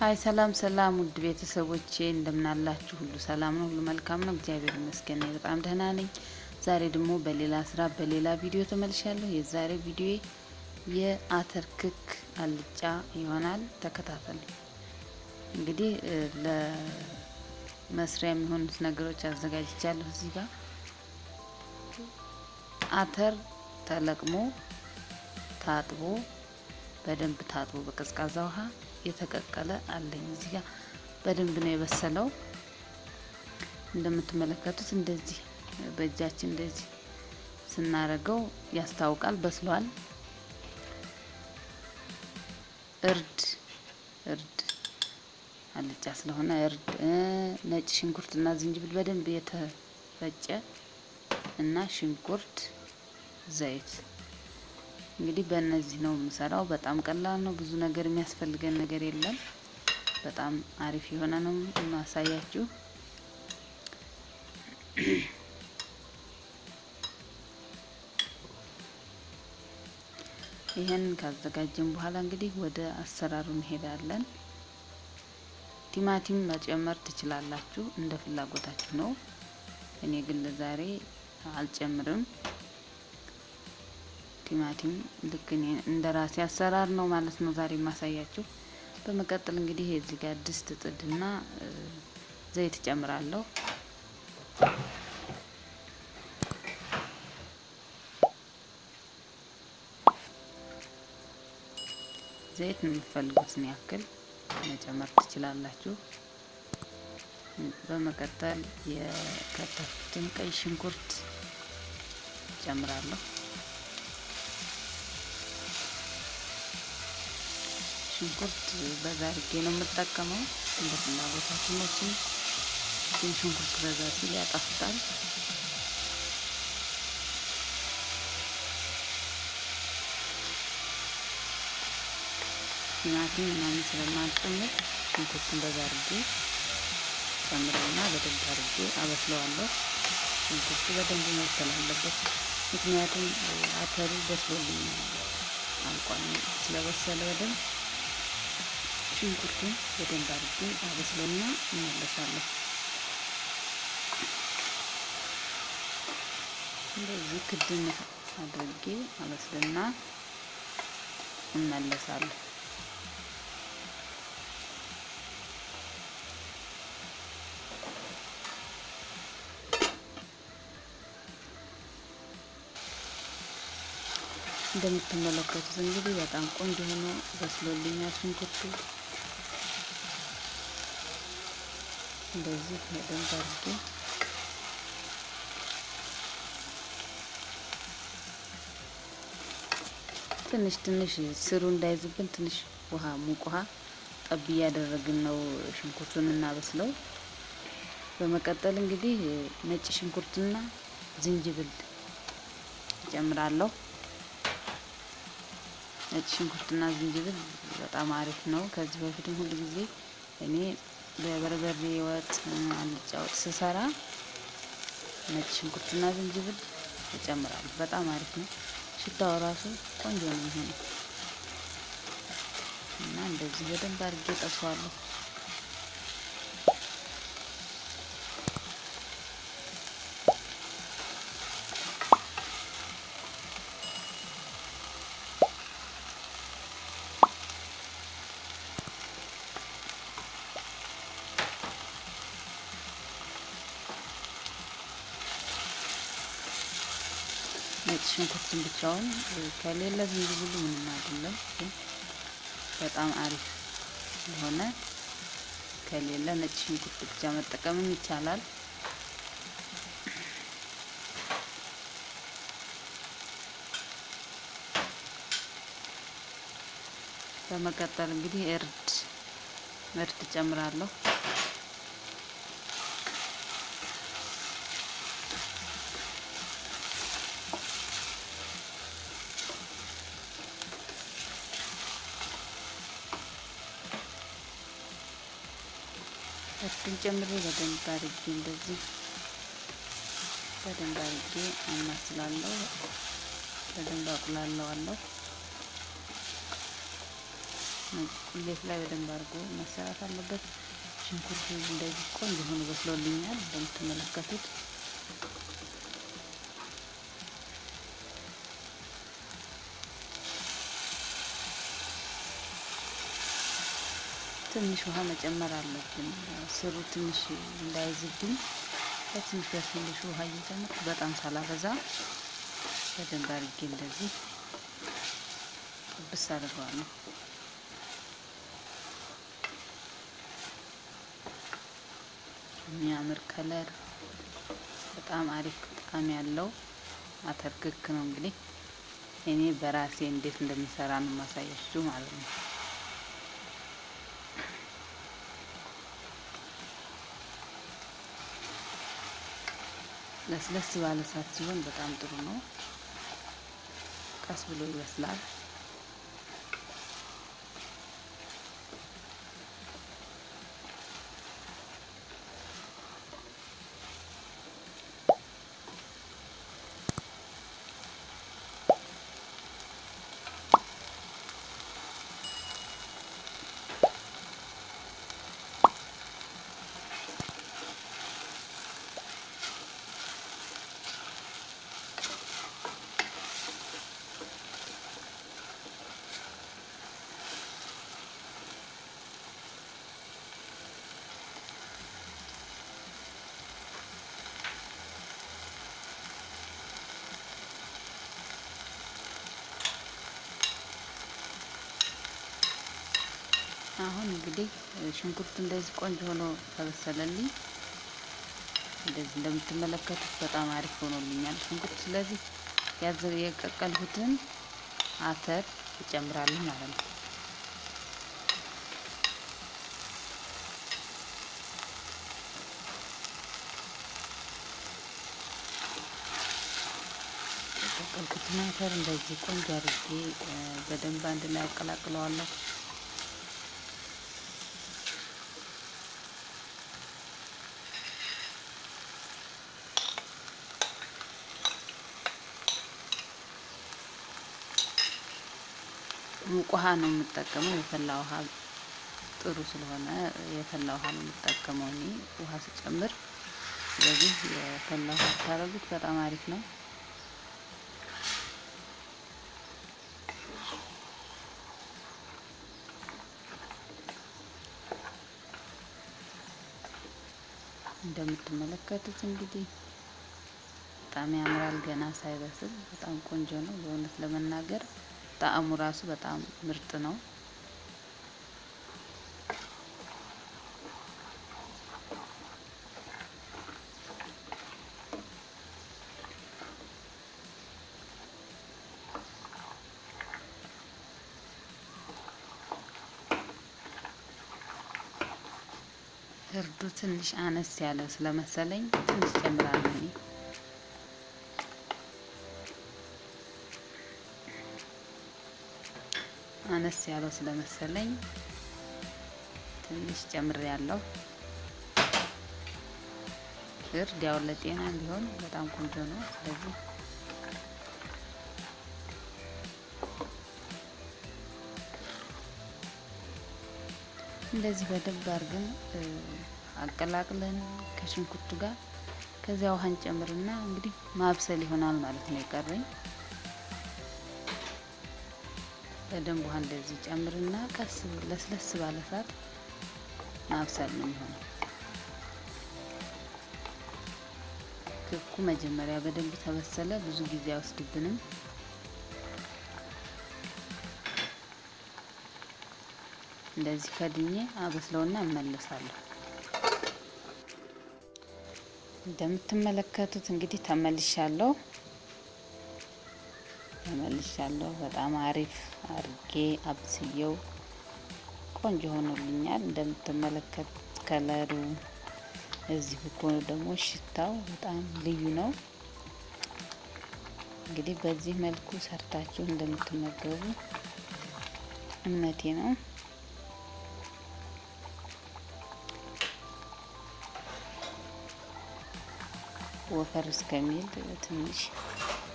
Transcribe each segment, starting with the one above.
ሀይ ሰላም ሰላም ውድ ቤተሰቦቼ እንደምናላችሁ ሁሉ ሰላም ነው፣ ሁሉ መልካም ነው። እግዚአብሔር ይመስገን እኔ በጣም ደህና ነኝ። ዛሬ ደግሞ በሌላ ስራ በሌላ ቪዲዮ ተመልሻለሁ። የዛሬ ቪዲዮ የአተር ክክ አልጫ ይሆናል። ተከታተሉ። እንግዲህ ለመስሪያ የሚሆኑት ነገሮች አዘጋጅቻለሁ። እዚህ ጋር አተር ተለቅሞ ታጥቦ በደንብ ታጥቦ በቀዝቃዛ ውሃ የተቀቀለ አለኝ። እዚህ ጋር በደንብ ነው የበሰለው። እንደምትመለከቱት እንደዚህ በእጃችን እንደዚህ ስናረገው ያስታውቃል፣ በስሏል። እርድ እርድ አልጫ ስለሆነ እርድ፣ ነጭ ሽንኩርትና ዝንጅብል በደንብ የተፈጨ እና ሽንኩርት፣ ዘይት እንግዲህ በእነዚህ ነው የምሰራው። በጣም ቀላል ነው። ብዙ ነገር የሚያስፈልገን ነገር የለም። በጣም አሪፍ የሆነ ነው የማሳያችሁ። ይህን ካዘጋጀን በኋላ እንግዲህ ወደ አሰራሩ እንሄዳለን። ቲማቲም መጨመር ትችላላችሁ፣ እንደ ፍላጎታችሁ ነው። እኔ ግን ለዛሬ አልጨምርም። ቲማቲም ልክ እኔ እንደ ራሴ አሰራር ነው ማለት ነው ዛሬ የማሳያችሁ። በመቀጠል እንግዲህ እዚህ ጋር ድስት ጥድና ዘይት ጨምራለሁ። ዘይት የምትፈልጉትን ያክል መጨመር ትችላላችሁ። በመቀጠል የከተፍኩትን ቀይ ሽንኩርት ጨምራለሁ። ሽንኩርት በዛ አድርጌ ነው የምጠቀመው። እንደ ፍላጎታችን ነው። ግን ሽንኩርት በዛ ሲል ያጣፍጣል። ቲማቲም ምናምን ስለማልጨምር ሽንኩርቱን በዛ አድርጌ ጨምረውና በደንብ አድርጌ አበስለዋለሁ። ሽንኩርቱ በደንብ መብሰል አለበት። ምክንያቱም አተሩ በስሎልኝ አልቋል። ስለበሰለ በደንብ ሽንኩርቱን በደንብ አድርጌ አበስለውና እመለሳለሁ። እንደዚህ ክድን አድርጌ አበስልና እመለሳለሁ። እንደምትመለከቱት እንግዲህ በጣም ቆንጆ ሆኖ በስሎልኛል ሽንኩርቱ። እንደዚህ በደንብ አድርጌ ትንሽ ትንሽ ስሩ እንዳይዝብን ትንሽ ውሃ ሙቅ ውሃ ጠብ እያደረግን ነው ሽንኩርቱን እናበስለው። በመቀጠል እንግዲህ ነጭ ሽንኩርትና ዝንጅብል እጨምራለሁ። ነጭ ሽንኩርትና ዝንጅብል በጣም አሪፍ ነው። ከዚህ በፊትም ሁሉ ጊዜ እኔ በበርበሬ ወጥ፣ አልጫ ወጥ ስሰራ ነጭ ሽንኩርትና ዝንጅብል እጨምራለሁ። በጣም አሪፍ ነው። ሽታው ራሱ ቆንጆ ነው የሚሆነው እና እንደዚህ በደንብ አድርጌ ጠብሰዋለሁ። ነጭ ሽንኩርትን ብቻውን ከሌለ ዝንጅብሉ ምንም አይደለም። ግን በጣም አሪፍ የሆነ ከሌለ ነጭ ሽንኩርት ብቻ መጠቀምም ይቻላል። በመቀጠል እንግዲህ እርድ እርድ ጨምራለሁ። እርዱን ጨምሬ በደንብ አድርጌ እንደዚህ በደንብ አድርጌ አማስላለሁ። በደንብ አቁላለዋለሁ። ቁሌት ላይ በደንብ አድርጎ መሰራት አለበት። ሽንኩርቱ እንደዚህ ቆንጆ ሆኖ በስሎልኛል እንደምትመለከቱት። ትንሽ ውሃ መጨመር አለብን። ስሩ ትንሽ እንዳይዝብኝ በትንሽ በትንሹ ውሃ እየጨመርኩ በጣም ሳላበዛ በደንብ አድርጌ እንደዚህ ጥብስ አድርገዋለሁ። የሚያምር ከለር በጣም አሪፍ ጣዕም ያለው አተር ክክ ነው። እንግዲህ እኔ በራሴ እንዴት እንደምሰራ ነው ማሳያችሁ ማለት ነው። ለስለስ ባለ እሳት ሲሆን በጣም ጥሩ ነው። ቀስ ብሎ ይበስላል። አሁን እንግዲህ ሽንኩርቱ እንደዚህ ቆንጆ ሆኖ ተበሰለልኝ። እንደዚህ እንደምትመለከቱት በጣም አሪፍ ሆኖልኛል ሽንኩርት። ስለዚህ ያዘ የቀቀልሁትን አተር እጨምራለሁ ማለት ነው። የቀቀልኩትን አተር እንደዚህ ቆንጆ አድርጌ በደንብ አንድ ላይ አቀላቅለዋለሁ። ሙቅ ውሃ ነው የምጠቀመው። የፈላ ውሃ ጥሩ ስለሆነ የፈላ ውሃ ነው የምጠቀመው እኔ ውሃ ስጨምር። ስለዚህ የፈላ ውሃ ታረጉት በጣም አሪፍ ነው። እንደምትመለከቱት እንግዲህ በጣም ያምራል። ገና ሳይበስል በጣም ቆንጆ ነው። በእውነት ለመናገር ጣዕሙ ራሱ በጣም ምርጥ ነው። እርዱ ትንሽ አነስ ያለ ስለመሰለኝ ትንሽ ጨምራለሁ እኔ አነስ ያለው ስለመሰለኝ ትንሽ ጨምር ያለው እርድ ያው ለጤና ቢሆን በጣም ቆንጆ ነው። ስለዚህ እንደዚህ በደንብ አድርገን አቀላቅለን ከሽንኩርቱ ጋር ከዚያ ውሃን ጨምርና እንግዲህ ማብሰል ይሆናል ማለት ነው የቀረኝ በደንብ ውሃ እንደዚህ ጨምርና ቀስ ለስለስ ባለ እሳት ማብሰል ነው የሚሆነው። ክኩ መጀመሪያ በደንብ ተበሰለ፣ ብዙ ጊዜ አይወስድብንም። እንደዚህ ከድኜ አበስለውና እመለሳለሁ። እንደምትመለከቱት እንግዲህ ተመልሻለሁ ተመልሻለሁ። በጣም አሪፍ አርጌ አብስየው ቆንጆ ሆኖልኛል። እንደምትመለከቱት ከለሩ እዚህ ብኮኑ ደግሞ ሽታው በጣም ልዩ ነው። እንግዲህ በዚህ መልኩ ሰርታችሁ እንደምትመገቡ እምነቴ ነው። ወፈር እስከሚል ትንሽ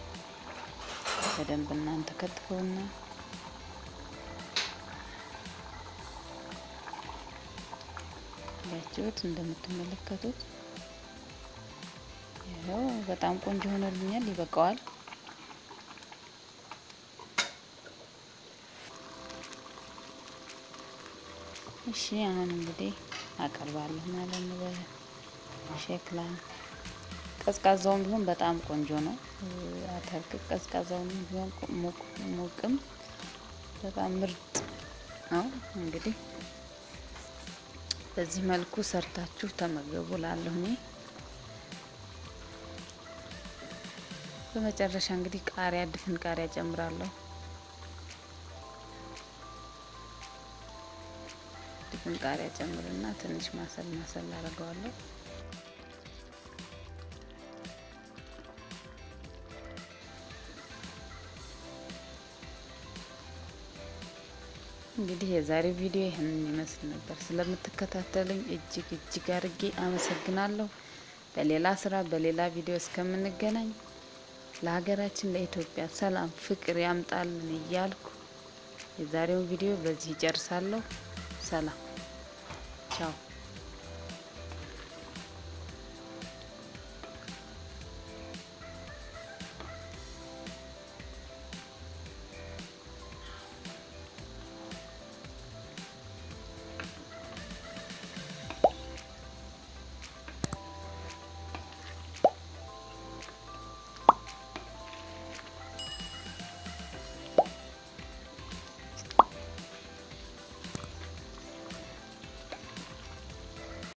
በደንብ እናንተ ከትፈውና ያችሁት እንደምትመለከቱት ይኸው በጣም ቆንጆ ሆኖልኛል። ይበቃዋል። እሺ አሁን እንግዲህ አቀርባለሁ ማለት ነው በሸክላ ቀዝቃዛውም ቢሆን በጣም ቆንጆ ነው። አተርክ ቀዝቃዛውም ቢሆን ሙቅም በጣም ምርጥ ነው። እንግዲህ በዚህ መልኩ ሰርታችሁ ተመገቡ ላለሁ እኔ በመጨረሻ እንግዲህ ቃሪያ ድፍን ቃሪያ ጨምራለሁ። ድፍን ቃሪያ ጨምርና ትንሽ ማሰል ማሰል አደርገዋለሁ። እንግዲህ የዛሬው ቪዲዮ ይህንን ይመስል ነበር። ስለምትከታተሉኝ እጅግ እጅግ አድርጌ አመሰግናለሁ። በሌላ ስራ በሌላ ቪዲዮ እስከምንገናኝ ለሀገራችን ለኢትዮጵያ ሰላም ፍቅር ያምጣልን እያልኩ የዛሬውን ቪዲዮ በዚህ ይጨርሳለሁ። ሰላም ቻው።